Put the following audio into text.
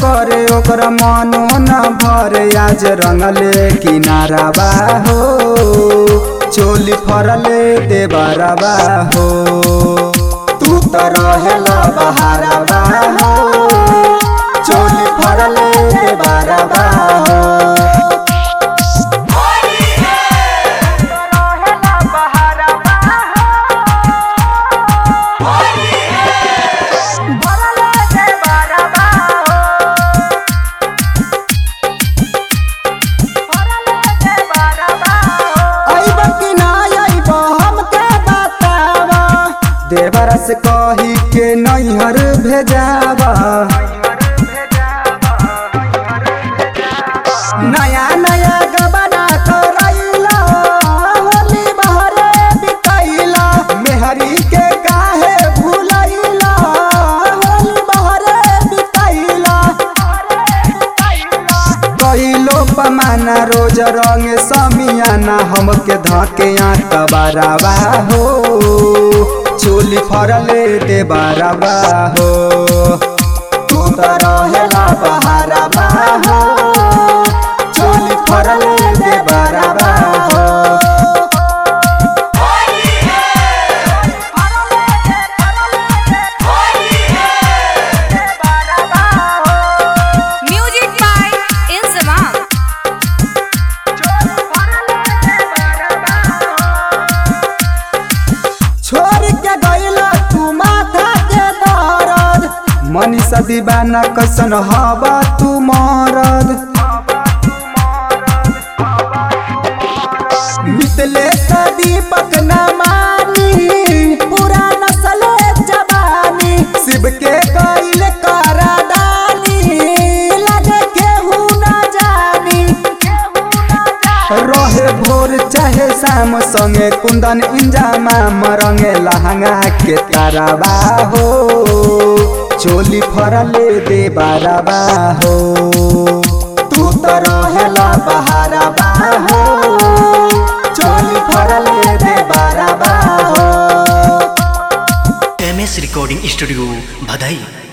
करे ओकरा मनो न भरे आज रंगले किनारा बा हो चोली फरले देबारा बा हो तू तो रहेला बहारा बा हो चोली फरले देबारा बा हो अइब कि ना अइब हमके बतावा देवरा से कही के नैहर भेजावा नया नया गबना करैला होली बहरे बितैला मेहरी के काहे भुलैला होली बहरे बितैला कहिलो पमाना रोज रंग समियाना हमके धके आटबारावा हो चोली फरले दे बारावा हो तू तो रहेला बहारावा हो चोली फरले दे बारावा हो Music by Inzamam. छोड़ के गईला तू माथा के दर्द मनीषा दीवाना कैसन हवा तू मरद मितले दीपक न मानी पूरा नस्ल जवानी शिव के गईल करादानी लगे केहू न जानी रहे भोर चाहे शाम संगे कुंदन इंजामा मरंगे लहंगा के ताराबा हो चोली फरले दे बाराबा हो तू तो रहेला बहाराबा हो चोली फरले दे बाराबा हो एम एस रिकॉर्डिंग स्टूडियो भदई